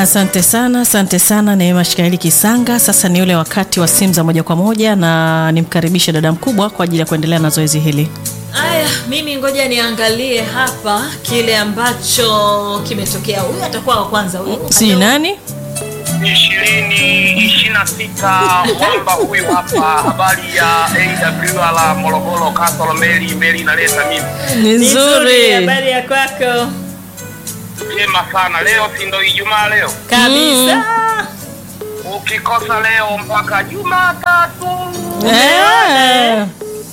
Asante sana, asante sana Neema Shikaeli Kisanga. Sasa ni ule wakati wa simu za moja kwa moja, na nimkaribishe dada mkubwa kwa ajili ya kuendelea na zoezi hili. Aya, mimi ngoja niangalie hapa kile ambacho kimetokea. Huyu atakuwa wa kwanza huyu. Si nani? ishirini ishirini na sita mwamba huyu hapa, habari ya AWR Morogoro, Kasolo Meli, Meli inaleta mimi Ni Nzuri, nzuri. habari ya kwako jema sana. Leo si ndo Ijumaa leo, kabisa. ukikosa leo mpaka Jumatatu. Eh.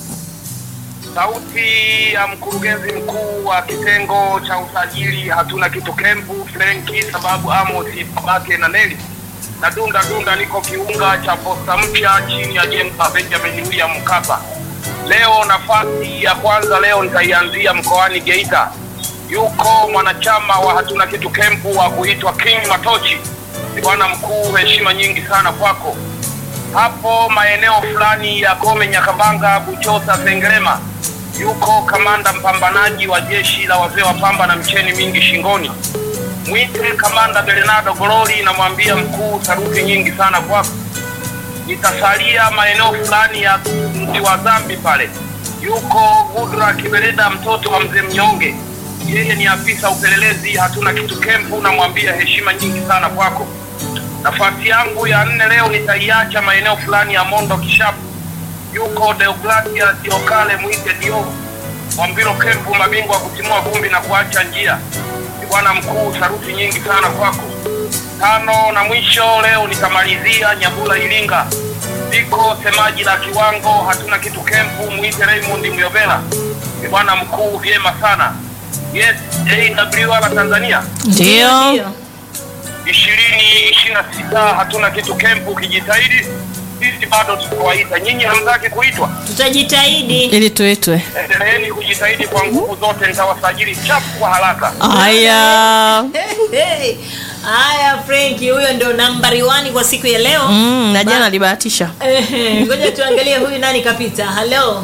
Sauti ya mkurugenzi mkuu wa kitengo cha usajili hatuna kitu kempu Frenki, sababu Amosi babake na Neli na dunda dunda, niko kiunga cha posta mpya chini ya jengo la Benjamin William Mkapa. Leo nafasi ya kwanza leo nitaianzia mkoani Geita. Yuko mwanachama wa hatuna kitu kempu wa kuitwa King Matochi. Ni bwana mkuu, heshima nyingi sana kwako hapo maeneo fulani ya Gome, Nyakabanga, Buchosa, Sengerema, yuko kamanda mpambanaji wa jeshi la wazee wa pamba na mcheni mingi shingoni. Mwite kamanda Bernardo Gololi, namwambia mkuu, sarufi nyingi sana kwako. Nitasalia maeneo fulani ya mji wa Zambi pale, yuko Gudra Kibereda, mtoto wa mzee Mnyonge, yeye ni afisa upelelezi hatuna kitu kempu, namwambia heshima nyingi sana kwako. Nafasi yangu ya nne leo nitaiacha maeneo fulani ya Mondo Kishapu. Yuko Deogratias Diokale mwite Dio Mwambilo Kempu, mabingwa wa kutimua vumbi na kuacha njia. Ni bwana mkuu, sarufi nyingi sana kwako. Tano na mwisho leo nitamalizia Nyabula Iringa, liko semaji la kiwango hatuna kitu Kempu, mwite Raymond Myovela. Ni bwana mkuu, vyema sana. Yes, AWR Tanzania Ndio. Ndio. ishirini ishirini na sita hatuna kitu kempu. Ukijitahidi sisi bado tutawaita nyinyi, hamtaki kuitwa. Tutajitahidi. Ili tuitwe. Endeleeni kujitahidi kwa nguvu zote, nitawasajili chapu kwa haraka. Haya. Hey. Haya, Frenki, huyo ndio nambari wani kwa siku ya leo. Mm, na jana alibahatisha. Ehe, Ngoja tuangalie huyu nani kapita. Halo,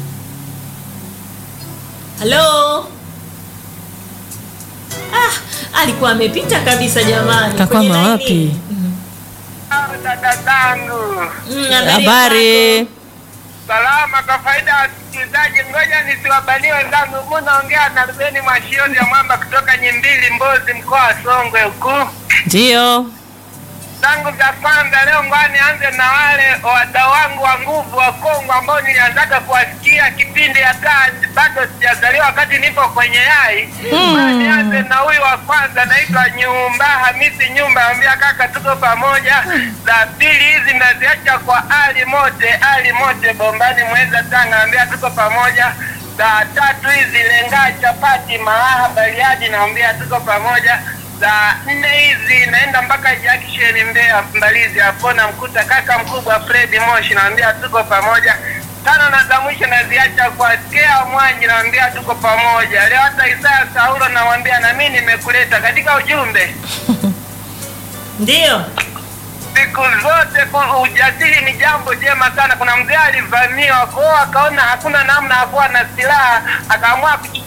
halo. Ah, alikuwa amepita kabisa jamani. Kakwama Kwenye laini. wapi? Dada zangu Mm, habari ya Habari. salama. Kwa faida ya wasikilizaji, ngoja nisiwabanie wenzangu. Mu naongea na Rubeni Mwashioni ya Mwamba kutoka Nyimbili, Mbozi, mkoa wa Songwe huku Ndio. zangu za kwanza leo, ngoja nianze na wale wadau wangu wa nguvu wa Kongo ambao nilianzaga kuwasikia kipindi hata bado sijazaliwa, wakati nipo kwenye yai. Ngoja Nianze na huyu wa kwanza, naitwa Nyumba Hamisi Nyumba, ambia kaka, tuko pamoja. Za pili hizi naziacha kwa Ali Mote, Ali Mote Bombani, Mweza, Tanga, ambia tuko pamoja. Za tatu hizi Lenga Chapati, Malaha, Bariadi, naambia tuko pamoja za nne hizi naenda mpaka Jackson Mbeya Mbalizi hapo namkuta kaka mkubwa Fred Moshi naambia tuko pamoja. Tano na za mwisho naziacha kwa Skea Mwanji naambia tuko pamoja. Leo hata Isaya Saulo nawambia na mimi nimekuleta katika ujumbe. Ndio. Siku zote ku- ujasiri ni jambo jema sana. Kuna mzee alivamiwa kwao, akaona hakuna namna, hakuwa na silaha, akaamua kuch-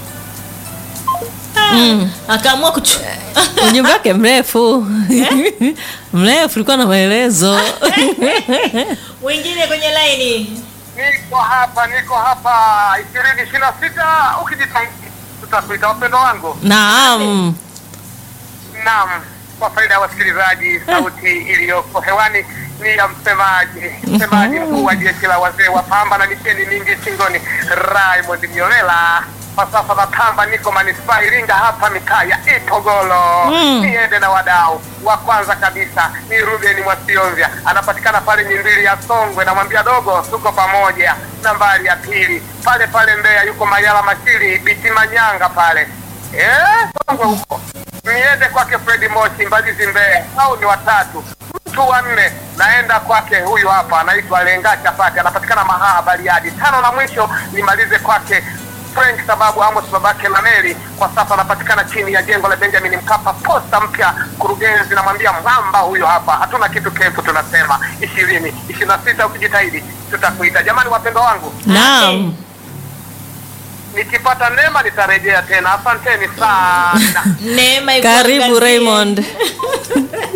Mm. Akaamua kuchu Ujumbe wake mrefu. Mrefu ulikuwa na maelezo. wengine kwenye laini. Niko hapa, niko hapa ishirini ishirini na sita. Ukijitahidi tutakuita wapendo wangu. Naam. Naam, kwa faida ya wasikilizaji, sauti iliyoko hewani ni ya msemaji msemaji mkuu wa jeshi la wazee wa pamba na misheni mingi shingoni, Raymond Myolela. Kwa sasa natamba, niko manispaa Iringa hapa mitaa ya Itogolo. Mm. Niende na wadau wa kwanza kabisa ni Ruben Mwasionvya, anapatikana pale Nyimbili ya Songwe. Namwambia dogo, tuko pamoja. Nambari ya pili pale pale Mbeya yuko Mayala Mashiri Biti Manyanga pale eh, Songwe huko niende kwake Fredi Moshi Mbalizi Mbeya, au ni watatu. Mtu wa nne naenda kwake huyu hapa, anaitwa Lenga Chapati, anapatikana Mahaha Bariadi. Tano na mwisho nimalize kwake Frank sababu Amos babake Lameli kwa sasa anapatikana chini ya jengo la Benjamin Mkapa, posta mpya. Mkurugenzi namwambia mwamba huyo hapa, hatuna kitu kempu, tunasema ishirini ishirini na sita. Ukijitahidi tutakuita. Jamani wapendwa wangu, Naam. nikipata neema nitarejea tena. Asanteni sana. Neema iko Karibu angazie. Raymond.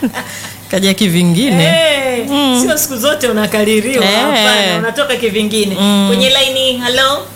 kaja kivingine Eh, sio siku zote unakaririwa Eh. hapana unatoka kivingine kwenye laini halo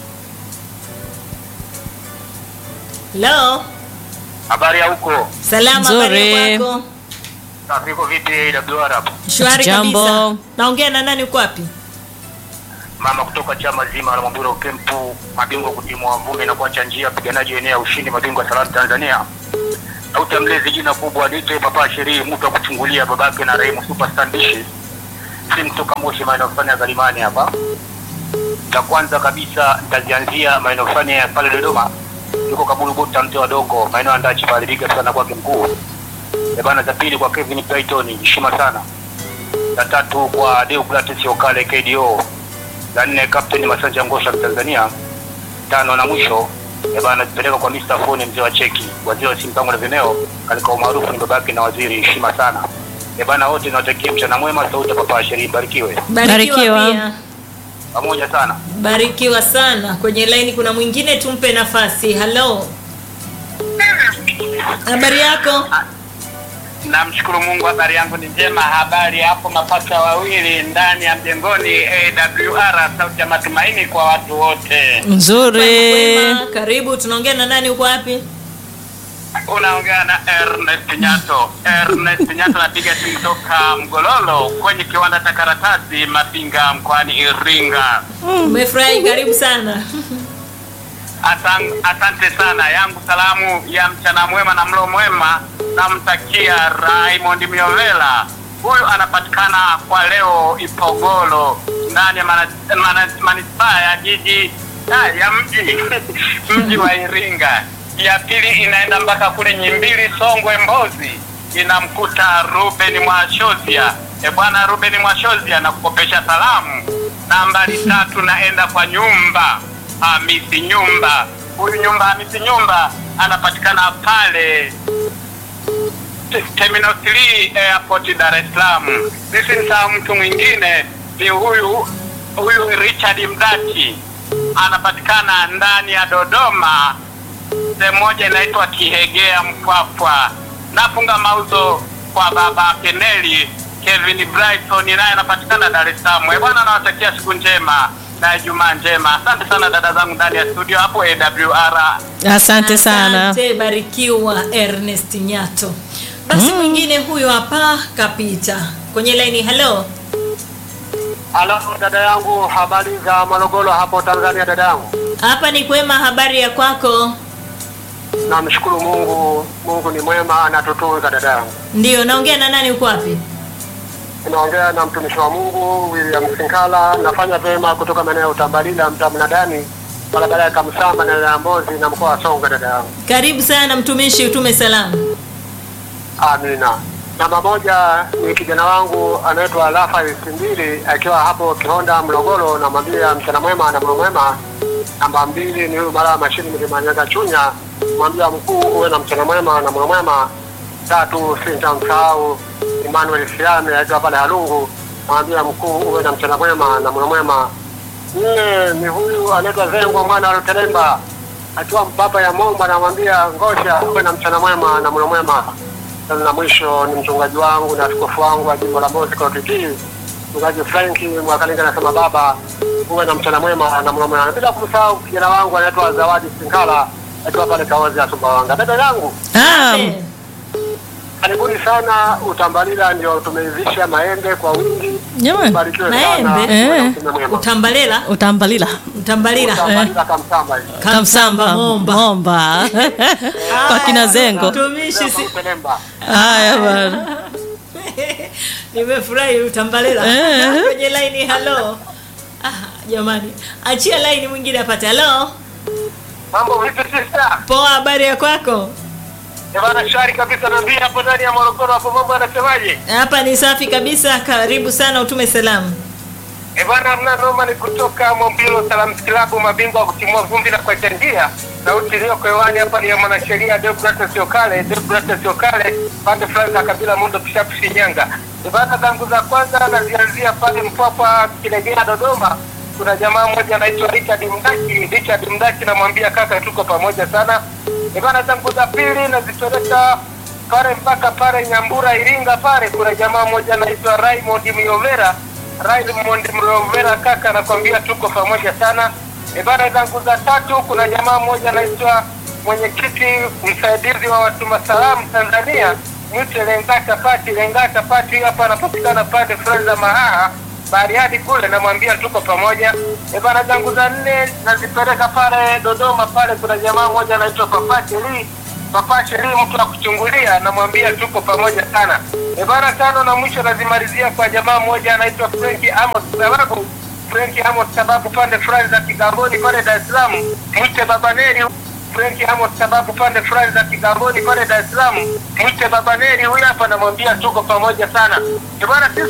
halo Habari ya huko? salama habari Nzuri. ya kwako Safi, iko vipi AWR hapo? shwari Jambo. kabisa naongea na nani uko wapi Mama kutoka chama zima la Mwamburo Kempu, mabingwa kutimua vumbi na kuacha njia, wapiganaji eneo ya ushindi, mabingwa salamu Tanzania. Sauti ya mlezi, jina kubwa lite Papa Sherii, mtu wa kuchungulia babake na Raimu Superstar Ndishi, si mtoka Moshi, maeneo fulani ya Zalimani hapa. La kwanza kabisa nitazianzia maeneo fulani ya pale Dodoma, yuko Kabulu Bota, mte wadogo, maeneo ya Ndachi pale, liga sana kwake mkuu. Eh bana, za pili kwa Kevin Brighton, heshima sana. La tatu kwa Deogratias Okale KDO la nne Captain Masanja Ngosha Tanzania, tano na mwisho eh bana zipeleka kwa Mr. Fone mzee wa cheki, waziri wa simu pango na vimeo, katika umaarufu ni babake na waziri, heshima sana. Eh bana, wote nawatakia mchana mwema, sauti ya Papa Sheri, barikiwe barikiwa, Barikiwa. pia pamoja sana. barikiwa sana kwenye laini kuna mwingine tumpe nafasi halo habari yako Namshukuru Mungu, habari yangu ni njema. Habari hapo mapasa wawili ndani ya mjengoni AWR, sauti ya matumaini kwa watu wote. nzuri Kwema, karibu tunaongea na nani uko wapi Unaongea na Ernest Nyato. Ernest Nyato anapiga simu toka Mgololo kwenye kiwanda cha karatasi Mapinga mkoani Iringa. umefurahi karibu sana Asan, asante sana. Yangu salamu ya mchana mwema na mlo mwema namtakia Raymond Miovela. Huyu anapatikana kwa leo Ipogolo ndani ya mana- mana- manispaa ya jiji ah, ya mji mji wa Iringa. Ya pili inaenda mpaka kule Nyimbili, Songwe, Mbozi, inamkuta Ruben Mwashozia. E bwana Ruben Mwashozia, nakukopesha salamu. Nambari tatu naenda kwa nyumba Hamisi Nyumba. Huyu nyumba Hamisi Nyumba anapatikana pale T- Terminal 3 Airport Dar es Salaam. Nisimsahau mtu mwingine ni huyu huyu Richard Mdachi anapatikana ndani ya Dodoma, sehemu moja inaitwa Kihegea Mpwapwa. Nafunga mauzo kwa baba Keneli Kevin Brighton, naye anapatikana Dar es Salaam. Eh, Bwana, nawatakia siku njema na Ijumaa njema. Asante sana dada zangu ndani ya studio hapo AWR. asante sana Asante, barikiwa Ernest Nyato. Basi mwingine huyo hapa kapita kwenye laini. Halo, Halo dada yangu, habari za Morogoro hapo Tanzania dada yangu? hapa ni kwema, habari ya kwako? Namshukuru Mungu, Mungu ni mwema, anatutunza dada yangu. Ndio, naongea na nani? Uko wapi? Naongea na mtumishi wa Mungu William Sinkala, nafanya vyema kutoka maeneo ya Utambalila, mtaa Mnadani, barabara ya Kamsamba na ya Mbozi na mkoa wa Songwe dada yangu. Karibu sana mtumishi, utume salamu. Amina. Namba moja ni kijana wangu anaitwa Rafael Simbili akiwa hapo Kihonda Morogoro, namwambia mchana mwema na mlo mwema. Namba mbili ni huyu mara mashini Mlimanyaga Chunya, mwambia mkuu uwe na mchana mwema na mlo mwema. Tatu sitamsahau Emmanuel Siame akiwa pale Halungu, mwambia mkuu uwe na mchana mwema na mlo mwema. Nne ni huyu anaitwa Zengo mwana wa Lutelemba akiwa mpapa ya Momba, namwambia Ngosha uwe na mchana mwema na mlo mwema na mwisho ni mchungaji wangu na askofu wangu wa jimbo la Mbozi kwa TT mchungaji Franki Mwakalinga, anasema baba, uwe na mchana mwema na mlo mwema, bila kumsahau kijana wangu anaitwa Zawadi Sinkala akiwa pale Kaozi ya Sumbawanga. Dada yangu, Ah, Amen. karibuni sana. Utambalila ndio tumeivisha maembe kwa wingi. jamani Barikiwe sana, Maembe? uwe na Eh. mchana mwema. Utambalela, utambalila utambalila. Utambalila kamsamba hivi. kamsamba Momba. momba kwa kina zengo Mtumishi, si... Utelemba. haya bana nimefurahi utambalela. Eh. kwenye laini. Halo, ah, jamani, achia laini mwingine apate. Halo, Mambo vipi sister? poa, habari ya kwako? Eh, bana shwari kabisa, naambia hapo ndani ya Morogoro hapo mambo yanasemaje? Hapa ni safi kabisa, karibu sana, utume salamu. E bwana, mna noma ni kutoka Mombilo Salams Club, mabingwa wa kutimua vumbi na kuacha njia. Sauti iliyoko hewani hapa ni ya mwanasheria Deogratias Okale, Deogratias Okale, pande fulani za kabila Mundo Kishapu, Shinyanga. E bwana, zangu za kwanza nazianzia pale Mpwapwa, Kilegea, Dodoma. Kuna jamaa mmoja anaitwa Richard Mdaki. Richard Mdaki namwambia kaka, tuko pamoja sana. E bwana, zangu za pili nazipeleka pale mpaka pale Nyambura Iringa pale kuna jamaa mmoja anaitwa Raymond Myovera. Raymond Myovera kaka, nakwambia tuko pamoja sana. E bana, zangu za tatu kuna jamaa mmoja anaitwa mwenyekiti msaidizi wa watuma salamu Tanzania, mwite Lengata Pati. Lengata Pati huyu hapa anapatikana pande fulani za Mahaha Bariadi kule, namwambia tuko pamoja. E bana, zangu za nne nazipeleka pale Dodoma, pale kuna jamaa mmoja anaitwa Papati Lee Papa Sheri, mtu wa kuchungulia, namwambia tuko pamoja sana. E bana, tano na mwisho nazimalizia kwa jamaa mmoja anaitwa Frank Amos, sababu Frank Amos sababu pande fulani za Kigamboni pale Dar es Salaam, mwite Baba Neri. Frank Amos sababu pande fulani za Kigamboni pale Dar es Salaam, mwite Baba Neri, huyu hapa namwambia tuko pamoja sana. E bana, sisi